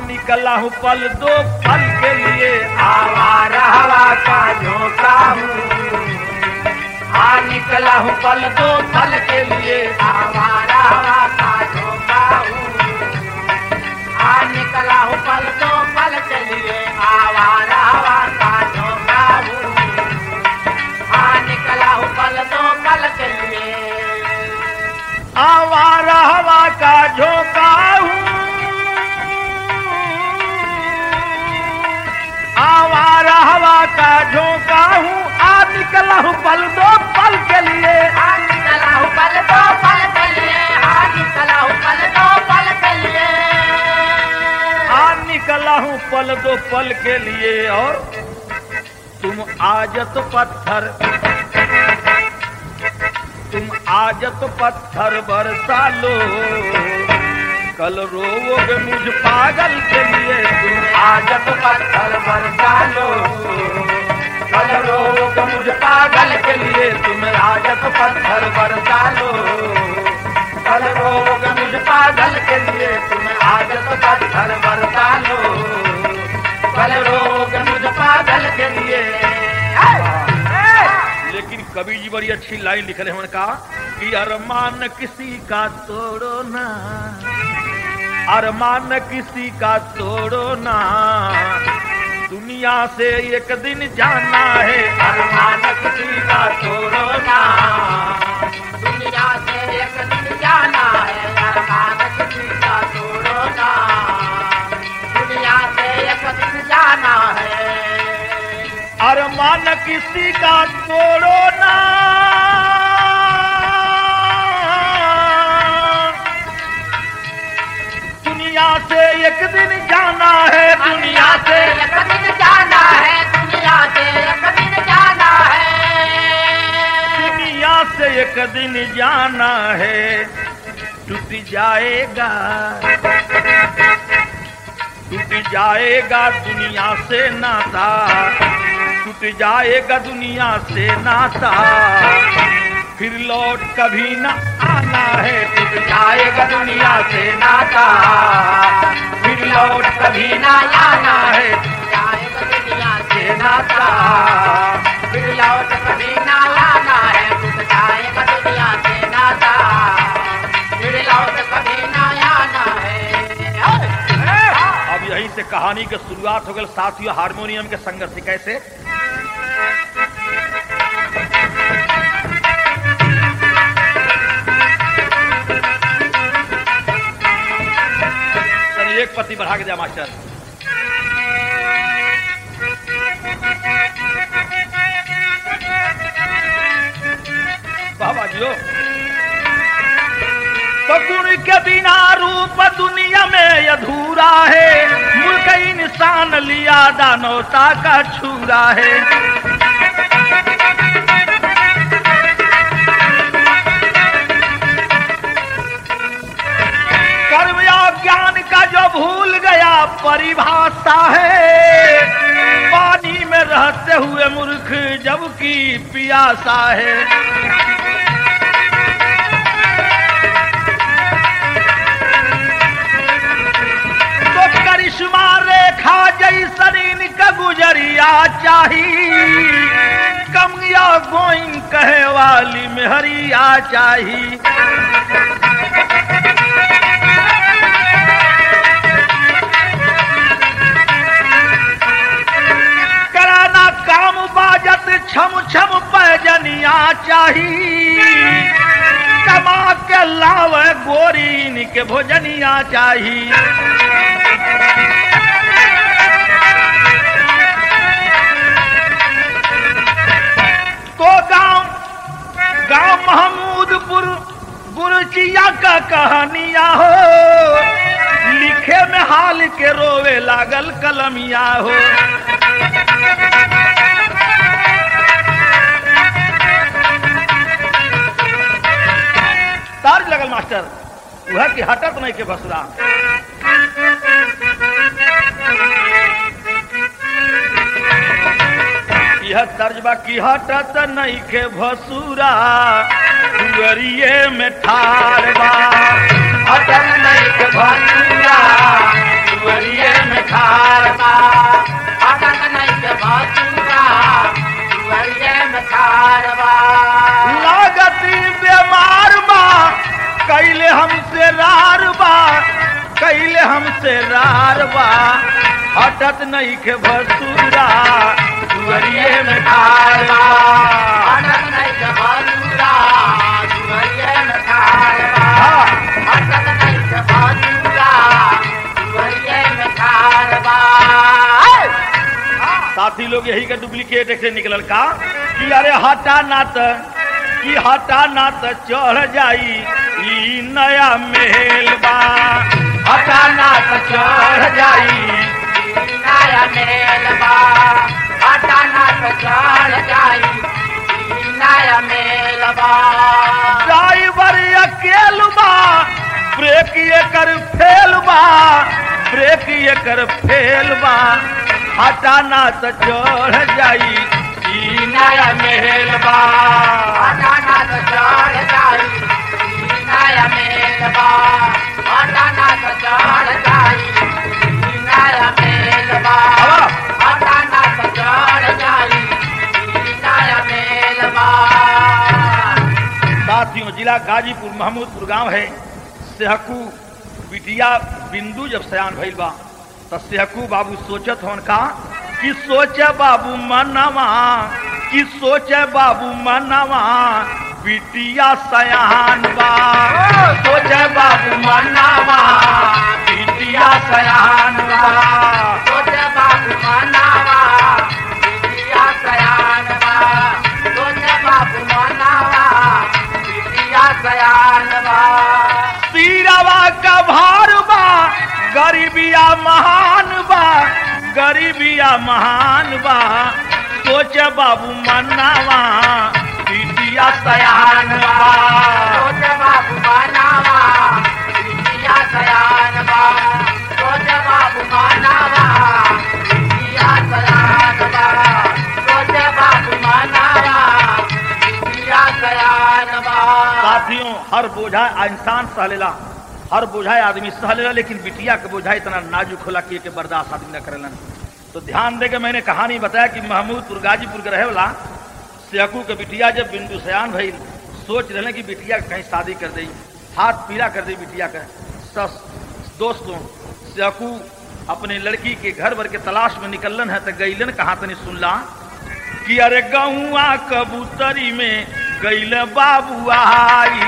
निकला हूँ पल दो पल के लिए आवारा हवा का झोंका हूँ आ निकला हूँ पल दो पल के लिए आवारा हवा का झोंका हूँ आ निकला हूँ पल दो पल के लिए आवारा हवा का झोंका हूँ आ निकला हूँ पल दो पल के लिए आवारा हवा का झोंका हूँ आवारा हवा का झोंका हूँ आ निकला हूँ पल दो पल के लिए आ निकला हूँ पल दो पल के लिए आ निकला हूँ पल दो पल के लिए आ निकला हूँ पल दो पल के लिए और तुम आजत पत्थर तुम आजत पत्थर बरसा लो कल रोवोगे मुझ पागल के लिए तुम आजत पत्थर बरसा लो कल रोग मुझ पागल के लिए तुम आजत पत्थर बरसा लो कल रोग मुझ पागल के लिए तुम आजत पत्थर बरसा लो कल रोग मुझ पागल के लिए लेकिन कवि जी बड़ी अच्छी लाइन लिख रहे हैं उन्होंने कहा कि अरमान किसी का तोड़ो ना अरमान किसी का तोड़ो ना दुनिया से एक दिन जाना है अरमान किसी का छोड़ो ना दुनिया से एक दिन जाना है अरमान किसी का छोड़ो ना दुनिया से एक दिन जाना है अरमान किसी का तोड़ो ना दुनिया से एक दिन जाना है दुनिया से एक दिन जाना है दुनिया से एक दिन जाना है दुनिया से एक दिन जाना है टूट जाएगा टूट जाएगा दुनिया से नाता टूट जाएगा दुनिया से नाता फिर लौट कभी न आना है टूट जाएगा दुनिया से नाता फिर लौट कभी न आना है जाएगा दुनिया से से नाता फिर लौट कभी ना आना है टूट जाएगा दुनिया से नाता फिर लौट कभी ना आना है अब यहीं से कहानी के शुरुआत हो गई साथियों हारमोनियम के संघर्ष से कैसे चलिए एक पत्ती बढ़ा के दिया मास्टर बाबा जियो तो गुण के बिना रूप दुनिया में अधूरा है मुल्क इंसान लिया दानवता का छूरा है कर्म या ज्ञान का जो भूल गया परिभाषा है पानी में रहते हुए मूर्ख जबकि पियासा है तो करिश्मा रेखा जैसन इनका गुजरिया चाहिए कम या गोइन कहे वाली मेहरिया चाहिए कराना काम बाजत छम छम पैजनिया चाहिए कमा के लावे गोरी के भोजनिया चाहिए तो गांव गांव महमूदपुर बुरचिया का कहानिया हो लिखे में हाल के रोवे लागल कलमिया हो तर्ज लगल मास्टर वह की हटत नहीं के भसुरा यह तर्जबा की हटत नहीं के भसुरा दुअरिए में ठार बा अटल नहीं के भंगा दुअरिए बा हटत नहीं के भसुरा दुअरिए में ठाड़ बा अटक नहीं के बालूरा, दुआरिये में ठाड़ बा। हाँ। अटक नहीं के बालूरा, दुआरिये में ठाड़ बा। साथी लोग यही का डुप्लीकेट एक से निकलल का कि अरे हटा ना त कि हटा ना त चढ़ जाई ई नया महल बा हटा ना त चढ़ जाई नया मेलबा, अटाना पे चढ़ जाई, नया मेलबा। ड्राइवर अकेल बा ब्रेक एकर फेल बा ब्रेक एकर फेल बा हटा ना त चढ़ जाई ई नया महल बा अटाना पे चढ़ जाई, नया मेलबा, अटाना पे चढ़ जाई, नया मेलबा, अटाना पे चढ़ जाई, नया मेलबा। साथियों जिला गाजीपुर महमूदपुर गांव है सेहकू बिटिया बिंदु जब सयान भइल बा त सेहकू बाबू सोचत होन का कि सोचे बाबू मनवा कि सोचे बाबू मनवा बिटिया सयान बा सोचे बाबू मनवा बिटिया सयान बा सोचे बाबू मनावा, बिटिया सयानवा। सोचे बाबू मनावा, बिटिया सयानवा। तीरवा का भार बा गरीबिया महान बा गरीबिया महान बा सोचे बाबू मन्नावा बिटिया सयान बा सोचे बाबू मनावा, बिटिया सयानवा। सोचे बाबू मनावा, बिटिया सयानवा। सोचे बाबू मनावा, बिटिया सयानवा। साथियों हर बोझा इंसान सह लेला हर बोझा आदमी सह लेला लेकिन बिटिया के बोझा इतना नाजुक होला कि एके बर्दाश्त आदमी न करेलन तो ध्यान दे के मैंने कहानी बताया कि महमूदपुर गाजीपुर के रहे वाला सेहकू के बिटिया जब बिंदु सयान भइल सोच रहे कि बिटिया के कहीं शादी कर दी हाथ पीला कर दी बिटिया के सस दोस्तों सेहकू अपने लड़की के घर भर के तलाश में निकलन है तो गईलन कहा तनी सुनला कि अरे गौआ कबूतरी में गैल बाबू आई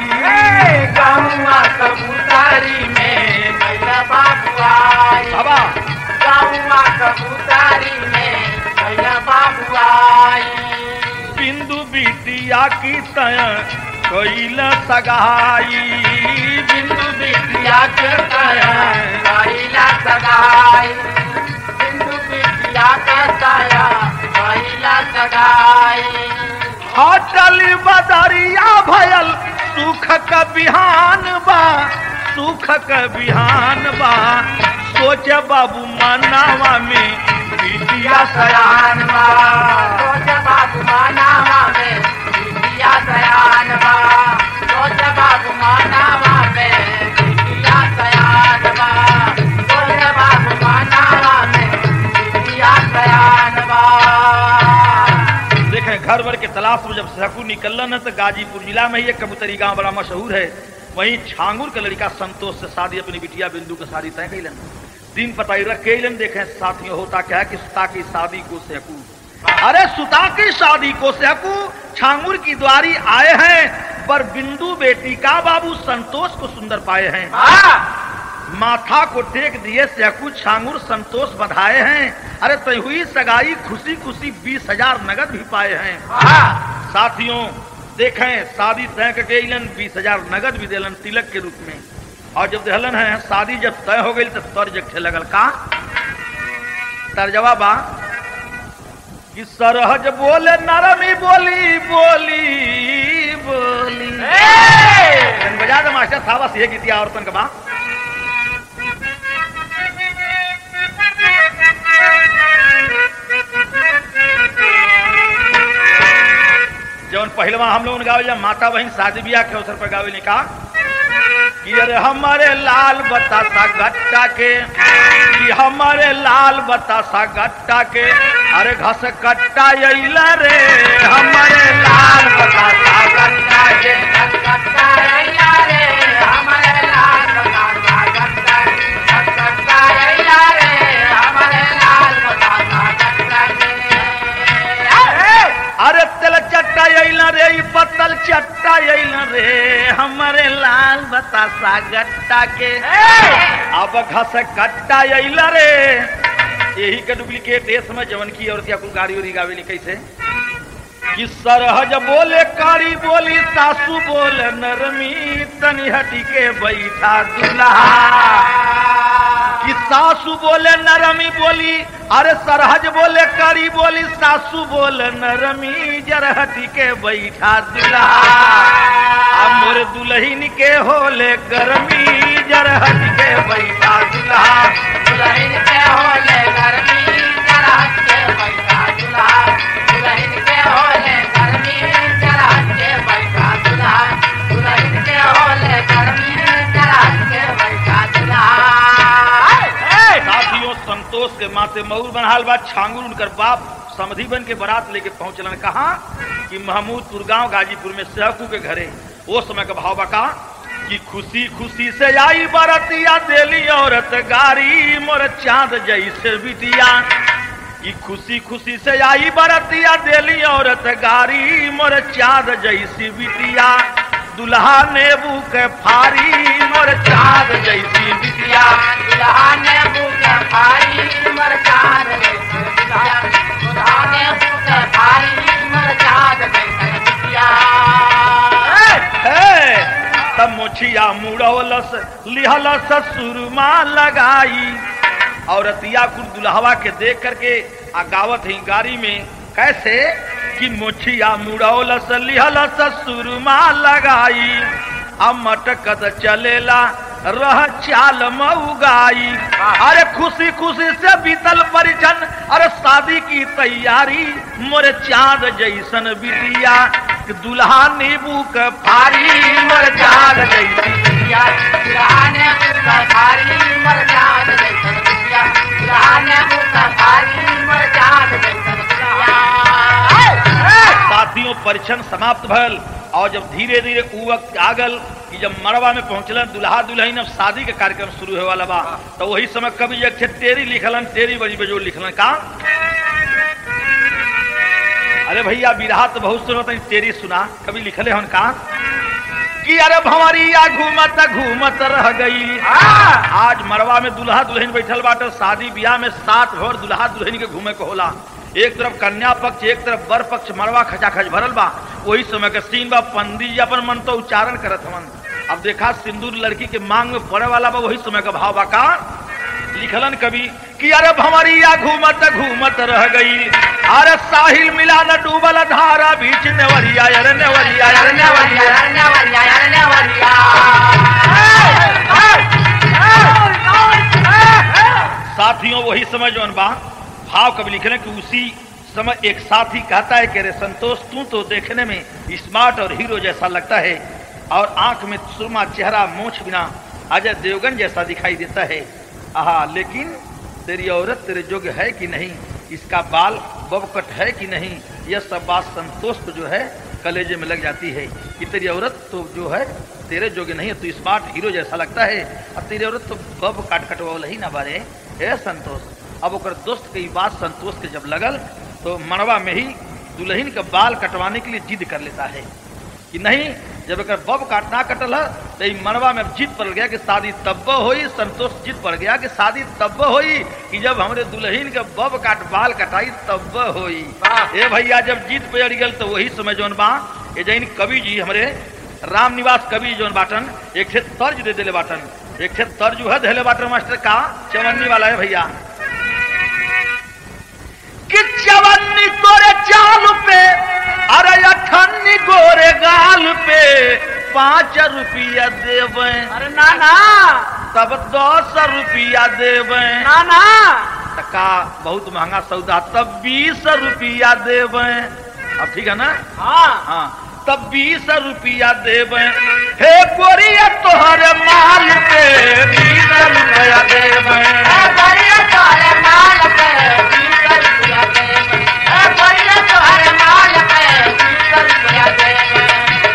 गौआ कबूतरी में कैला बाबू आई बाबा गौआ कबूतरी में कैला बाबू आई बिंदु बिटिया की तय कैल सगाई बिंदु बिटिया के तय कैला सगाई सिंधु बिटिया का साया कैला सगाई हटल बदरिया भयल सुख का बिहान बा सुख का बिहान बा सोच बाबू मनावा में बिटिया सयान बा सोच बाबू मानावा में बिटिया सयान बा सोच बाबू मानावा में बिटिया सयान बा सोच बाबू मानावा में बिटिया सयान बा देखें घर भर के तलाश में जब सहकू निकलन है तो गाजीपुर जिला में ही एक कबूतरी गांव बड़ा मशहूर है वहीं छांगुर का लड़का संतोष से शादी अपनी बिटिया बिंदु का शादी तय कैलन दिन पताई रख कैलन देखें साथियों होता क्या है कि सुता की शादी को सहकू अरे सुता की शादी को सहकू छांगुर की द्वारी आए हैं पर बिंदु बेटी का बाबू संतोष को सुंदर पाए हैं हाँ माथा को टेक दिए सहकू छांगुर संतोष बधाए हैं अरे तय हुई सगाई खुशी खुशी बीस हजार नगद भी पाए हैं हाँ साथियों देखें शादी तय करके अइलन बीस हजार नगद भी दिलन तिलक के रूप में और जब दहलन है शादी जब तय हो गई तो तर्ज खे लगल का तर्जवा बा कि सरहज बोले नरमी बोली बोली बोली तन बजा दे मास्टर साहब से गीतिया औरतन का बा जौन पहलवा हम लोग गावे जब माता बहन शादी ब्याह के अवसर पर गावे निका कि अरे हमारे लाल बतासा गट्टा के कि हमारे लाल बतासा गट्टा के अरे घस कट्टा अइला रे हमारे लाल बतासा गट्टा के कटकटा रैया रे हमारे लाल कटकटा कटकटा कटकटा रैया रे अइल रे हमरे लाल बतासा गट्टा के अब घस कट्टा अइल रे यही के डुप्लीकेट देश में जवन की औरतिया कुल गाड़ी उड़ी गावेली कैसे कि सरहज बोले कारी बोली सासू बोल नरमी तनी हटी के बैठा दुल्हा कि सासू बोले नरमी बोली अरे सरहज बोले कारी बोली सासू बोले नरमी जरहटी के बैठा दुल्हा अब मोर दुल्हन के होले गरमी जरहटी के बैठा दुल्हा दुल्हन के होले गर्मी जरा हट के बैठा दुल्हा दुल्हन के होले गर्मी जरा हट के बैठा दुल्हा दुल्हन के होले गर्मी जरा हट के बैठा दुल्हा साथियों संतोष के माथे मऊर बनहाल बा छांगुर उनकर बाप समधि बन के बारात लेके पहुंचलन कहा कि महमूदपुर गांव गाजीपुर में सहकू के घरे वो समय का भाव बका कि खुशी खुशी से आई बरतिया देली औरत गारी मोर चांद जैसे बिटिया कि खुशी खुशी से आई बरतिया देली औरत गारी मोर चांद जैसी बिटिया दुल्हा नेबू के फारी मोर चांद जैसी बिटिया दुल्हा ने बुके भाई मरचार जैसे दुल्हा दुल्हा ने बुके भाई मरचार जैसे बिटिया है तब मोछिया मुड़ौलस लिहलस सुरमा लगाई औरतिया कुल दुल्हवा के देख करके आ गावत ही गाड़ी में कैसे कि मोछिया मुड़ौलस लिहलस सुरमा लगाई अब मटकत चलेला रह चाल मऊगाई अरे खुशी खुशी से बीतल परिजन अरे शादी की तैयारी मोरे चांद जैसन बिटिया दुल्हा नींबू के फारी मोर चांद जैसी बिटिया दुल्हा ने बुके भाई मरचार जैसे बिटिया दुल्हा ने बुके भाई मरचार जैसे बिटिया साथियों परीक्षण समाप्त भल और जब धीरे धीरे उ वक्त आगल कि जब मड़वा में पहुंचलन दुल्हा दुल्हन अब शादी के कार्यक्रम शुरू होने वाला बा तो वही समय कवि एक थे तेरी लिखलन तेरी बजी बजोड़ लिखलन का अरे भैया बिरहा तो बहुत सुनो तनी तेरी सुना कभी लिखले हन का कि अरे भंवरिया घूमत घूमत रह गई आज मरवा में दुल्हा दुल्हन बैठल बाटे शादी ब्याह में सात भर दुल्हा दुल्हन के घूमे को होला एक तरफ कन्या पक्ष एक तरफ वर पक्ष मरवा खचाखच भरल बा वही समय के सीन बा पंडित जी अपन मन तो उच्चारण करत हवन अब देखा सिंदूर लड़की के मांग में पड़े वाला बा वही समय का भाव बा का लिखलन कवि कि अरे भंवरिया घूमत घूमत रह गई अरे साहिल मिला न डूबल धारा बीच नेवरिया अरे नेवरिया अरे नेवरिया साथियों वही समय जो बा भाव कभी लिखने कि उसी समय एक साथी कहता है कि अरे संतोष तू तो देखने में स्मार्ट और हीरो जैसा लगता है और आंख में सुरमा चेहरा मोछ बिना अजय देवगन जैसा दिखाई देता है आहा लेकिन तेरी औरत तेरे योग्य है कि नहीं इसका बाल बबकट है कि नहीं यह सब बात संतोष को जो है कलेजे में लग जाती है कि तेरी औरत तो जो है तेरे जोगे नहीं है तू स्मार्ट हीरो जैसा लगता है और तेरी औरत तो बब काट कटवाल ही ना बारे हे संतोष अब ओकर दोस्त के ई बात संतोष के जब लगल तो मड़वा में ही दुल्हन का बाल कटवाने के लिए जिद कर लेता है कि नहीं जब एक बब काटना कटल है तो ई मड़वा में अब जिद पड़ गया कि शादी तब होई संतोष जिद पड़ गया कि शादी तब होई कि जब हमरे दुल्हन के बब काट बाल कटाई तब होई ए भैया जब जीत पे अड़ गल तो वही समय जौन बा ये जैन कवि जी हमरे राम निवास कवि जौन बाटन एक ठे तर्ज दे दिले बाटन एक ठे तर्ज है धैले बाटन मास्टर का चवन्नी वाला है भैया कि चवन्नी तोरे चाल पे अरे अठन्नी गोरे गाल पे पाँच रुपया देवे अरे ना ना तब दस रुपया देवे ना ना का बहुत महंगा सौदा तब बीस रुपया देवे अब ठीक है ना हाँ हाँ तब बीस रुपया देवे हे गोरिया तोहरे माल पे बीस रुपया देवे ए बढ़िया तोहरे माल पे बीस रुपया देवे। ए बढ़िया तोहरे माल पे बीस रुपया देवे।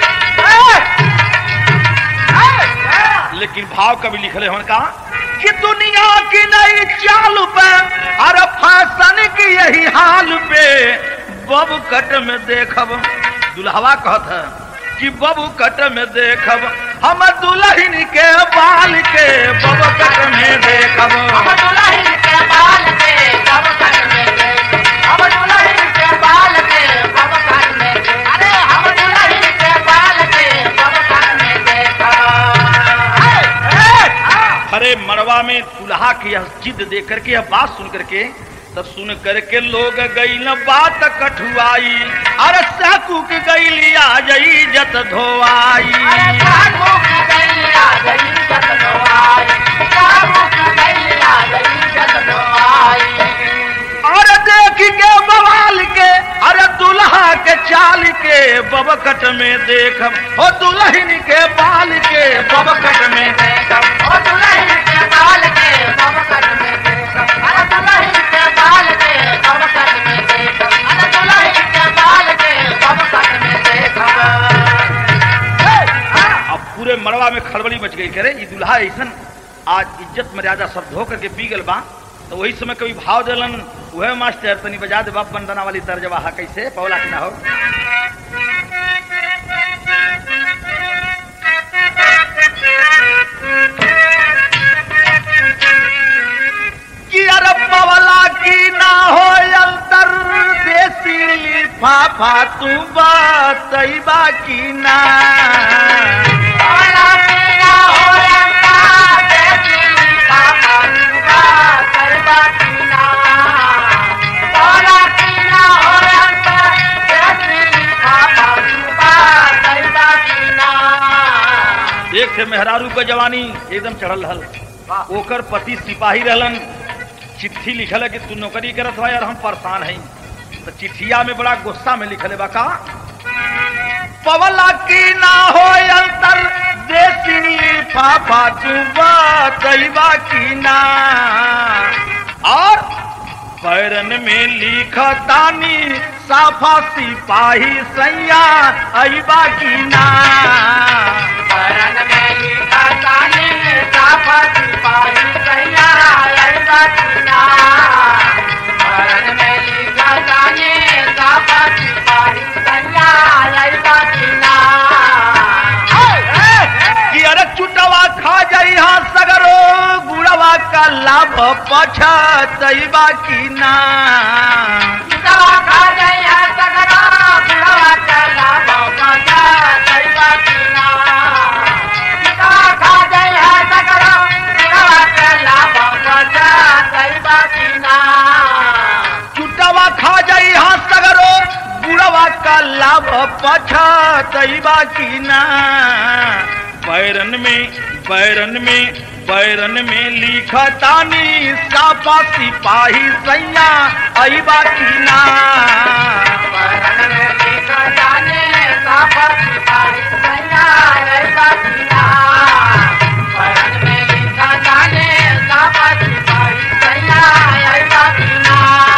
लेकिन भाव कभी लिखले हन का कि दुनिया की नई चाल पे अरे फैशन की यही हाल पे बब कट में देखब दुल्हवा कहत है कि बबू कट में देखब हम दुल्हन के बाल के बबू कट में देखब हम दुल्हन के बाल के सब करने दे हम दुल्हन के बाल के सब करने दे अरे हम दुल्हन के बाल के सब करने दे अरे मड़वा में दुल्हा की यह जिद देख करके यह बात सुन करके तब सुन करके लोग गई न बात कठुआई अरे साकू के गई आ जई जत धोआई अरे काबू की गैया गई जत दवाई काबू की गैया गई जत दवाई अरे देख के बवाल के अरे दुल्हा के चाल के बबकट में देखब हो दुल्हन के बाल के बबकट में ओ दुल्हन के बाल के सब करने दे अरे दुल्हन के बाल के सब करने दे अरे दुल्हन के बाल के सब करने दे अब पूरे मड़वा में खड़बड़ी मच गई करे ये दुल्हा ऐसन आज इज्जत मर्यादा सब धो करके पी गल बा तो वही समय कभी भाव दिलन वह मास्टर तनी बजा दे बाप बंदना वाली तर्जवा हा कैसे पौला की ना हो कि अरे पवला की ना हो अंतर देसी लिफाफा तू बात की ना वाला तेरा हो रंगा देसी पापा का करदा कीना वाला तेरा हो रंगा देसी पापा का करदा कीना एक थे मेहरारू का जवानी एकदम चढ़ल रहल ओकर पति सिपाही रहलन चिट्ठी लिखल है कि तू नौकरी करत हो यार हम परेशान हई तो चिट्ठिया में बड़ा गुस्सा में लिखल है बका पवला की ना हो अंतर देसी लिफाफा तू बतैबा की ना और पैरन में लिखतानी साफा सिपाही सैया अबा की ना परन में लिखा ताने साफा सिपाही सैया लड़का कीना परन में लिखा ताने साफा सिपाही सैया लड़का कीना कि अरे चुटवा खा जाई हाँ सगरो गुड़वा का लाभ पछतैबा की ना दवा खा जाए है सगरा बुढ़वा चला मौका जा लड़का कीना दवा खा जाए है सगरा बुढ़वा चला मौका जा लड़का कीना चुटवा खा जाई हाँ सगरो गुड़वा का लाभ पछतैबा की ना बैरन में बैरन में बैरन में लिखतानी साफा सिपाही सैया अबा की ना परन में लिखा जाने साफा सिपाही सैया लड़का कीना परन में लिखा जाने साफा सिपाही सैया लड़का कीना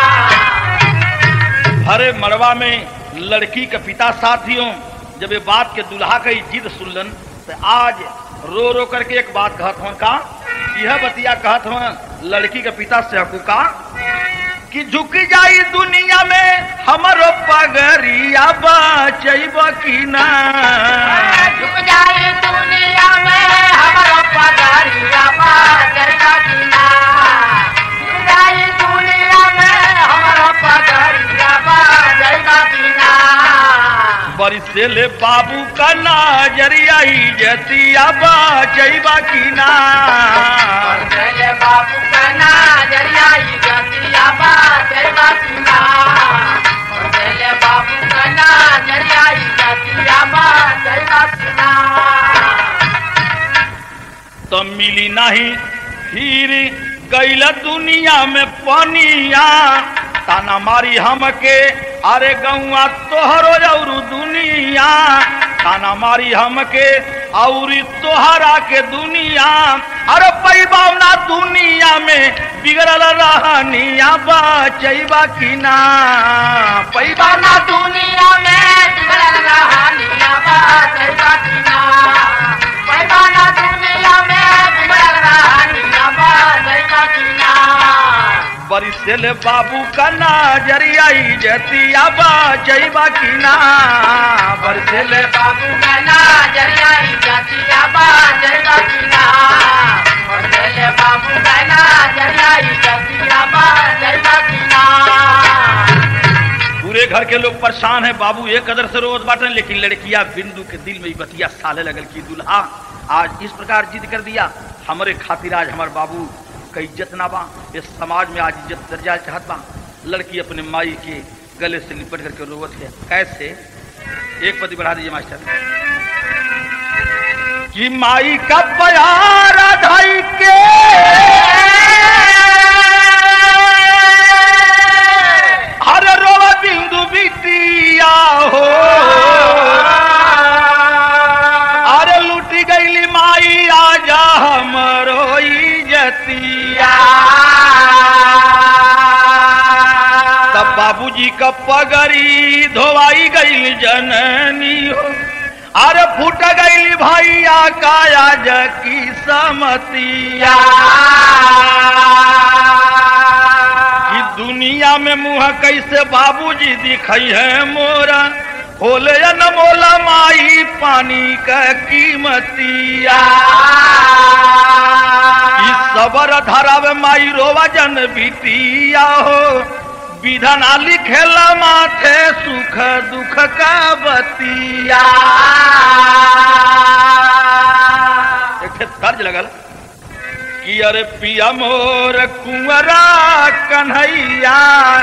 हरे मड़वा में लड़की के पिता साथियों जब ये बात के दुल्हा का ही जिद सुनलन तो आज रो रो करके एक बात कहत हूं का यह बतिया कहत हूं लड़की के पिता से हकू का कि झुक जाई दुनिया में हमरो पगरिया बचैब की ना झुक जाए दुनिया में हमारा पगारिया बादल का कीना झुक जाए दुनिया में हमारा पगारिया बादल का कीना बरिसे ले बाबू का नजरिया ही जतिया बचैब की ना चले बाबू का नजरिया ही जतिया बादल का कीना चले बाबू का नजरिया ही जतिया बादल का कीना तो मिली नहीं फिर गैल दुनिया में पनिया ताना मारी हमके अरे गौआ तोहरो और दुनिया ताना मारी हमके और तोहरा के दुनिया अरे पैबावना दुनिया में बिगड़ल रहनिया बचैबा की ना पैबा बाना दुनिया में बिगड़ल रहानिया बादल का कीना पैबाना दुनिया में बिगड़ल रहानिया बादल का कीना बरिसेल बाबू का नजरिया जतिया बा जईबा की ना बरिसेल चले बाबू कहना जरिया जातिया बा जरगा किना चले बाबू कहना जरिया जातिया बा जरगा किना पूरे घर के लोग परेशान हैं बाबू एक कदर से रोज बाटन लेकिन लड़कियां बिंदु के दिल में ही बतिया साले लगल की दुल्हा आज इस प्रकार जिद कर दिया हमारे खातिर आज हमारे बाबू का इज्जत ना बा इस समाज में आज इज्जत दर्जा चाहत बा लड़की अपने माई के गले से लिपट करके रोवत है कैसे एक पति बढ़ा दीजिए मास्टर कि माई का प्यार ढाई के हर रोवा बिंदु बिटिया हो अरे लूटी गईली माई आजा हमरो इजतिया तब बाबूजी का पगड़ी धोवाई गईल जननी हो अरे फूट गईली भैया काया जकी समतिया कि दुनिया में मुंह कैसे बाबूजी दिखाई है मोरा होले या न मोला माई पानी का कीमतिया ई सबर धरावे माई रोवा जन बिटिया हो विधना लिखेला माथे सुख दुख का बतिया एक ठे तर्ज लगल कि अरे पिया मोर कुंवरा कन्हैया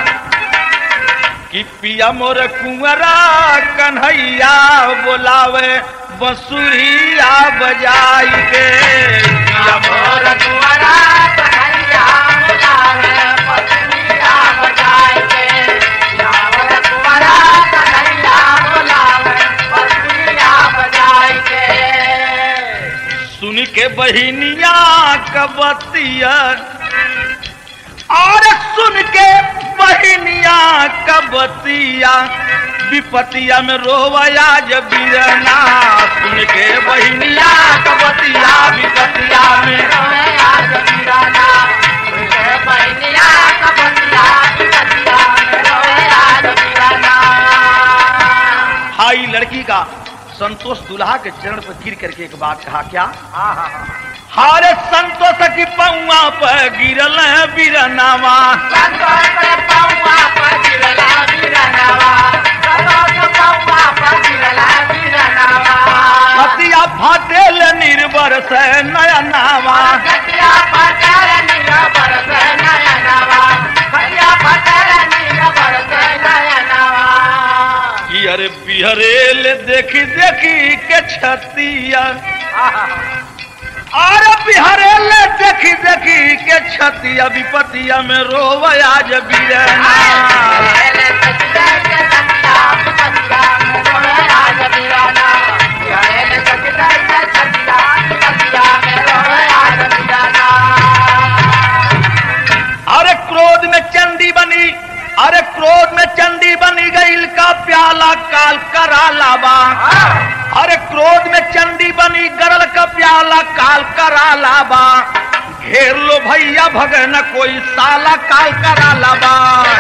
कि पिया मोर कुंवरा कन्हैया बोलावे बंसुरिया बजाई के पिया मोर मोर दुआरा कन्हैया बुलावे पत्निया बजाए के मोर दुआरा कन्हैया बुलावे पत्निया बजाए के सुन के बहिनिया कबतिया और सुन के बहिनिया कबतिया विपतिया में रोवया जब बीरना सुन के बहिनिया कबतिया विपतिया में रोए आज वीराना रोए बहनिया कबतिया कबतिया रोए आज वीराना भाई लड़की का संतोष दुल्हा के चरण पर गिर करके एक बात कहा क्या हारे संतोष की पौआ पर गिरल है बीरनावा संतोष पे पौआ पर गिरला वीरानावा संतोष पौआ पर गिरला वीरानावा पतिया फाटेल निर्भर से नया नावा गटिया पटर नीरा बरस नयनावा गटिया पटर नीरा बरस नयनावा कि अरे बिहरेल देखी देखी के छतिया अरे बिहरेल देखी देखी के छतिया विपतिया में रोवया जब बीरना अरे क्रोध में चंदी बनी अरे क्रोध में चंदी बनी गईल का प्याला काल करा लाबा अरे क्रोध में चंदी बनी गरल का प्याला काल करा लाबा घेर लो भैया भगन कोई साला काल करा लाबा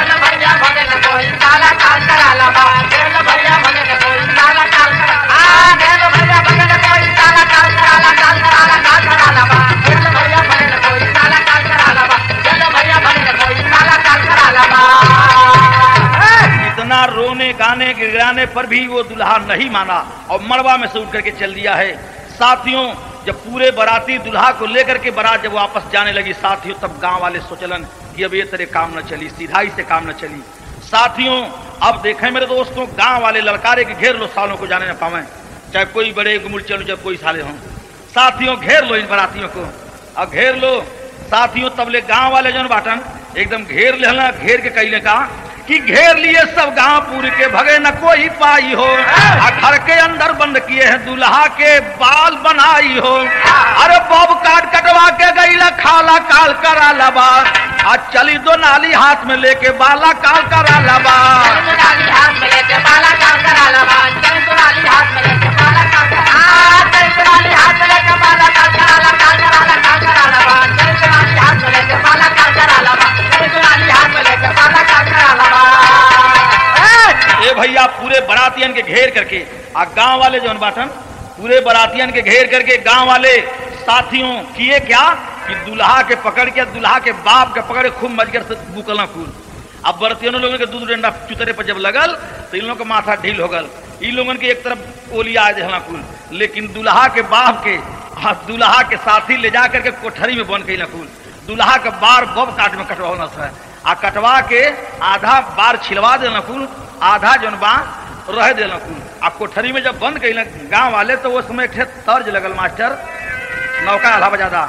इतना रोने गाने गिराने पर भी वो दुल्हा नहीं माना और मड़वा में से उठ करके चल दिया है साथियों जब पूरे बाराती दुल्हा को लेकर के बारात जब वापस जाने लगी साथियों तब गांव वाले सोचलन कि अब ये तरह काम न चली सीधाई से काम न चली साथियों अब देखें मेरे दोस्तों गांव वाले ललकारे के घेर लो सालों को जाने न पावे चाहे कोई बड़े गुमुल चलो चाहे कोई साले हों साथियों घेर लो इन बारातियों को अब घेर लो साथियों तब ले गांव वाले जन बाटन एकदम घेर लेना घेर के कैले का कि घेर लिए सब गांव पूरी के भगे न कोई पाई हो आ घर के अंदर बंद किए हैं दुल्हा के बाल बनाई हो अरे बॉब काट कटवा के गईला खाला काल करा लबा आज चली दो नाली हाथ में लेके बाला काल करा लबा हाथ बरातियन के घेर करके आ गांव वाले जौन बाटन पूरे बरातियन के घेर करके गांव वाले साथियों किए क्या कि दुल्हा के पकड़ के दुल्हा के बाप के पकड़ के खूब मजगर से बुकला कुल अब बरतियनों लोगों के दूध डंडा चुतरे पर जब लगल तो इन लोगों का माथा ढील हो गल इन लोगन के एक तरफ ओलिया आ जहला कुल लेकिन दुल्हा के बाप के हाँ दुल्हा के साथी ले जा करके कोठरी में बन गई कुल दुल्हा के बार बब काट में कटवा से आ कटवा के आधा बार छिलवा देना कुल आधा जौन बा रह देना कुल आ कोठरी में जब बंद कैल गांव वाले तो वो समय एक ठे तर्ज लगल मास्टर नौका अला बजादा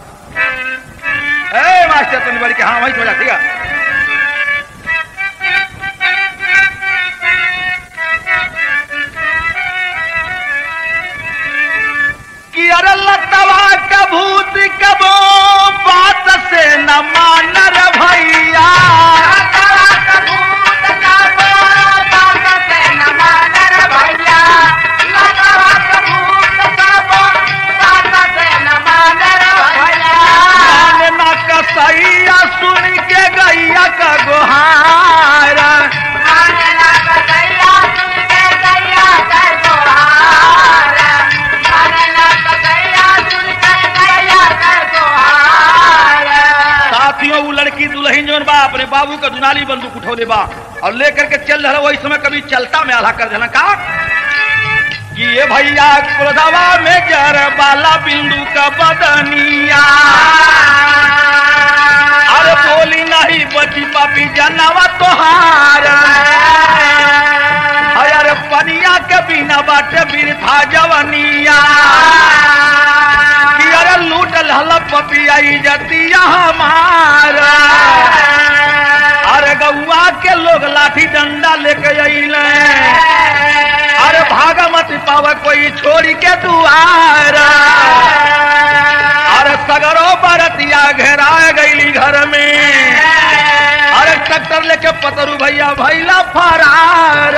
ए मास्टर तो बड़ी के हाँ वही हो जाती है कि अरे लतवा कभूत कबो बात से न मान रे भैया मान ना कसैया सुन के गैया का गुहार साथियों वो लड़की दुल्हन जौन बा अपने बाबू का दुनाली बंदूक उठौले बा और लेकर के चल रहा वही समय कभी चलता में आला कर देना का कि ये भैया क्रोधवा में जर बाला बिंदु का बदनिया अरे बोली नहीं बची पापी जनवा तोहार अरे पनिया के बिना बाटे बिरथा जवनिया कि अरे लूट लहल पपिया इजतिया हमारा अरे गौआ के लोग लाठी डंडा लेके अइले अरे भागा मत पावा कोई छोड़ी के दुआर अरे सगरो बरतिया घेरा गईली घर में अरे ट्रैक्टर लेके पतरू भैया भैला फरार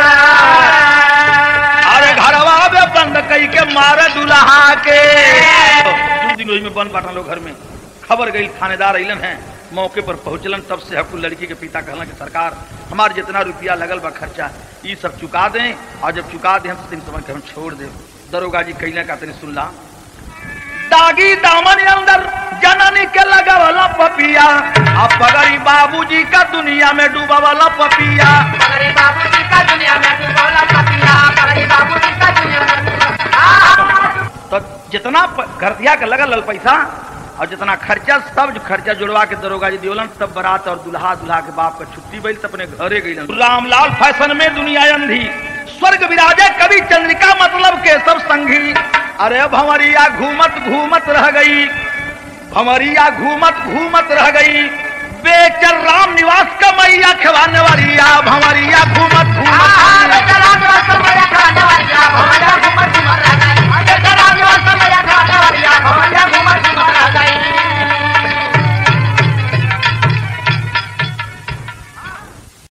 अरे घरवा में बंद कई के मारे दुल्हा के दू दिन वही में बंद बाटन लोग घर में खबर गई थानेदार अइलन है मौके पर पहुंचलन तब से हकुल लड़की के पिता कहलन कि सरकार हमार जितना रुपया लगल बा खर्चा ये सब चुका दें और जब चुका दें तो दिन समझ के हम छोड़ दें दरोगा जी कैला का तनी सुनला दागी दामन अंदर जननी के लगा वाला पपिया अब पगड़ी बाबूजी का दुनिया में डूबा वाला पपिया तो जितना प- घरतिया का लगल लल पैसा और जितना खर्चा सब जो खर्चा जुड़वा के दरोगा जी दियोलन तब बारात और दुल्हा दुल्हा के बाप का छुट्टी बैल अपने घरे गई रामलाल फैशन में दुनिया अंधी स्वर्ग विराजे कवि चंद्रिका मतलब के सब संगी अरे भंवरिया घूमत घूमत रह गई भंवरिया घूमत घूमत रह गई बेचर राम निवास का मैया खवाने वालिया भंवरिया घूमत घूमत